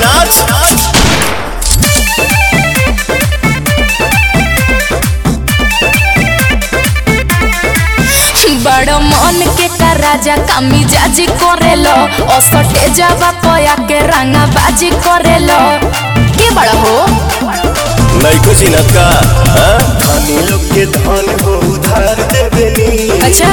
नाच बड़ मन के का राजा कामी जाजी करेलो असटे जावा पया के रंगा बाजी करेलो के बड़ा हो नैको चिनत का हाँ? धनी लोग के धन हो उधार देवेनी अच्छा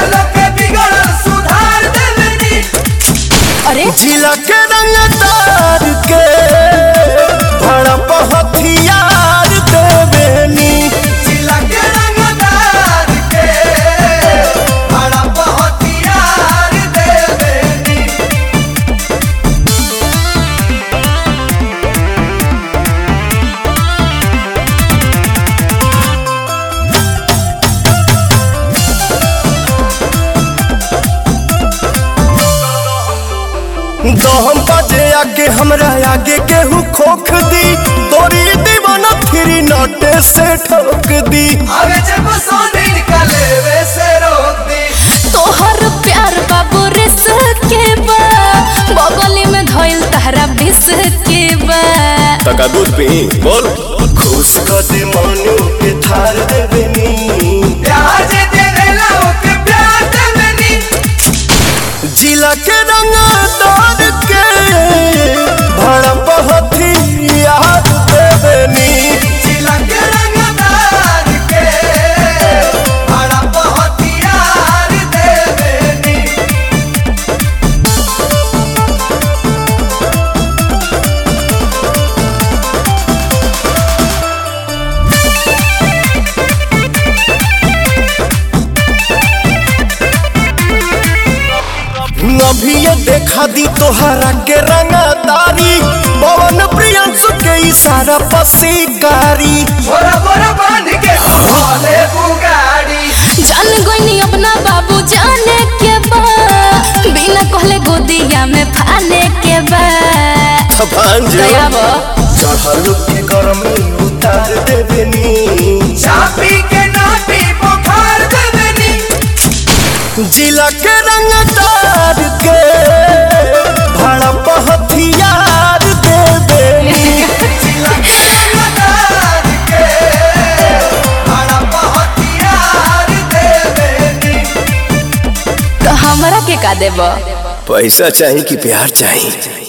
अरे जिला के रंगदार के भड़प हथियार देवेनी दहम बाजे आगे हमरा आगे केहू खोख दी तोरी दीवाना फिरी नटे से ठोक दी तोहर प्यार बाबू रिस के बा बगली में धइल तहरा बिस के बा तका दूध पी बोल खुश कर दे मनु के थार देवेनी जिला के रंगदार के भड़प हथियार देवेनी अभी ये देखा दी तोहरा के रंगदारी पवन प्रियंसु के इशारा पसीकारी जान गईनी अपना बाबू जाने के बा बिना कहले गोदिया में फाने के बा भांज दया बा चढ़ल के गर्मी उतार देवेनी चापी के नाटी बुखार देवेनी जिला के रंगदार के भड़प हथियार देवेनी लगातार के हड़प हथियार देवेनी तो हमरा के का देबा पैसा चाहिए कि प्यार चाहिए